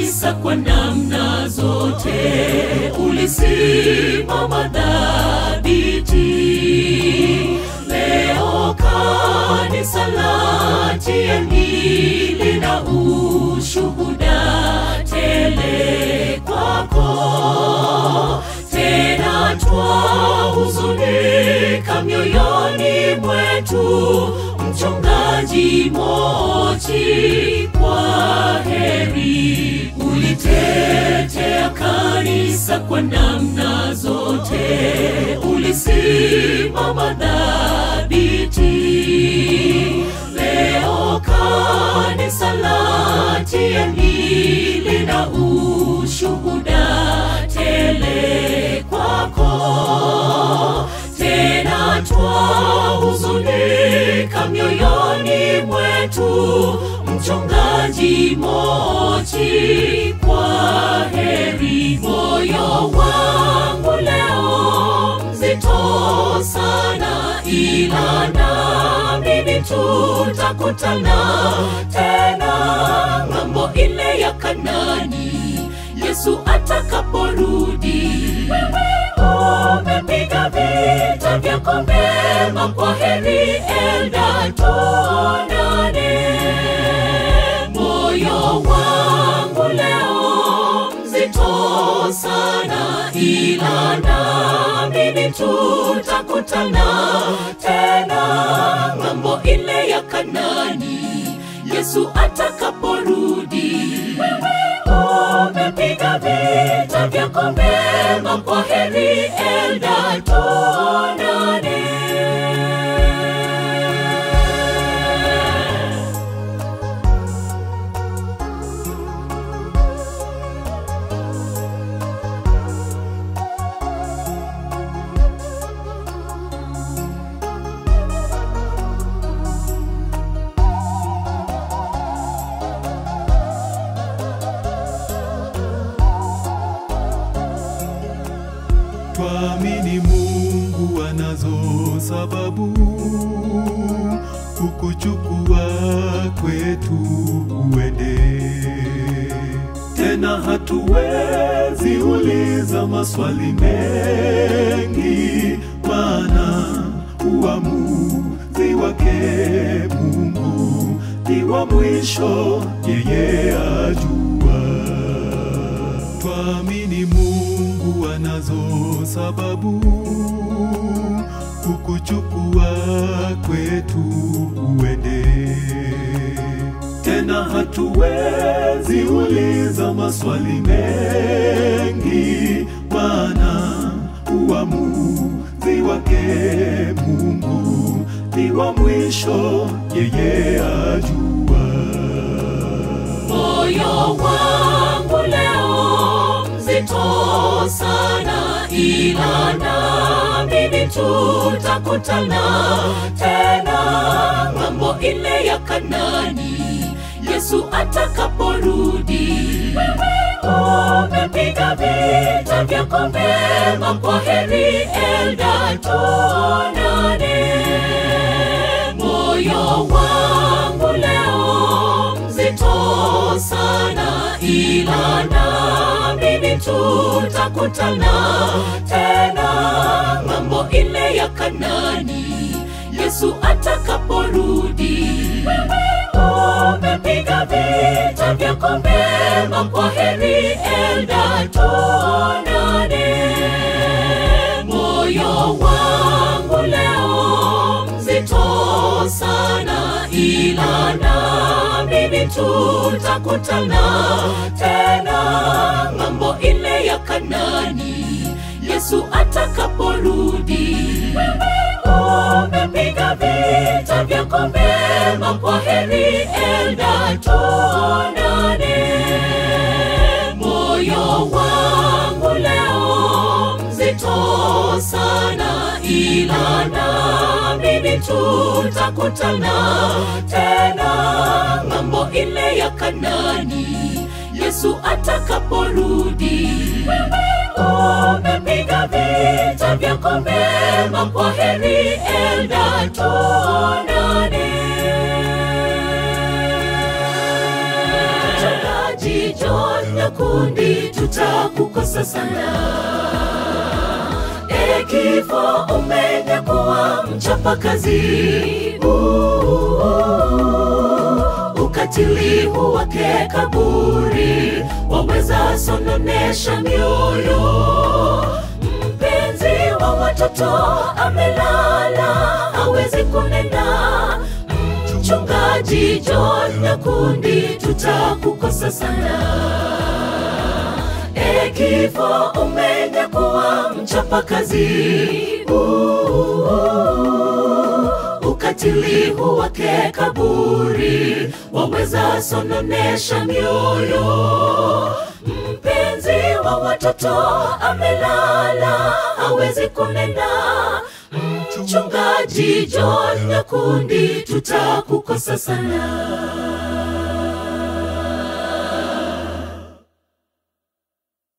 kanisa kwa namna zote, ulisimama dhabiti. Leo kanisa latieni lina ushuhuda tele kwako, tena twahuzunika mioyoni mwetu, mchungaji Mochi, kwa heri. Ulitetea kanisa kwa namna zote, ulisimama dhabiti. Leo kanisa latieni lina ushuhuda tele kwako, tena twahuzunika mioyoni mwetu, mchungaji Mochi, kwa heri. Moyo wangu leo mzito sana, ila naamini tutakutana tena ng'ambo ile ya Kanani, Yesu atakaporudi. Wewe umepiga vita vyako vyema, kwa heri, enda tuonane. Moyo wangu leo mzito sana, ila naamini tutakutana tena ng'ambo ile ya Kanani, Yesu atakaporudi. Wewe umepiga vita vyako vyema, kwa heri, enda tuonane. Twamini Mungu anazo sababu kukuchukua kwetu uende tena, hatuwezi uliza maswali mengi, maana uamuzi wake Mungu ni wa mwisho, yeye ajua. Twamini Mungu anazo sababu kukuchukua kwetu uende tena, hatuwezi uliza maswali mengi, maana uamuzi wake Mungu ni wa mwisho, yeye ajua. Moyo wangu leo mzito sana, ila naamini tutakutana tena ng'ambo ile ya Kanani, Yesu atakaporudi. Wewe umepiga vita vyako vyema, kwa heri, enda tuonane. Moyo wangu leo mzito sana, ila naamini tutakutana tena ng'ambo ile ya Kanani, Yesu atakaporudi. Wewe umepiga vita vyako vyema, kwa heri, enda tuonane. Moyo wangu leo mzito sana, ila naamini tutakutana tena ng'ambo ile ya Kanani, Yesu atakaporudi. Wewe umepiga vita vyako vyema, kwa heri, enda tuonane. Moyo wangu leo mzito sana, ila naamini tutakutana tena ng'ambo ile ya Kanani, Yesu atakaporudi. Wewe umepiga vita vyako vyema, kwa heri, enda tuonane. Mchungaji John Nyakundi, tutakukosa sana. E kifo, umenyakuwa mchapakazi, Uh, ukatili wake kaburi, waweza sononesha mioyo. Mpenzi wa watoto amelala, hawezi kunena. Mchungaji John Nyakundi, tutakukosa sana. E kifo, umenyakuwa mchapakazi, Uh, ukatili wake kaburi, waweza sononesha mioyo. Mpenzi wa watoto amelala, hawezi kunena. Mchungaji John Nyakundi, tutakukosa sana.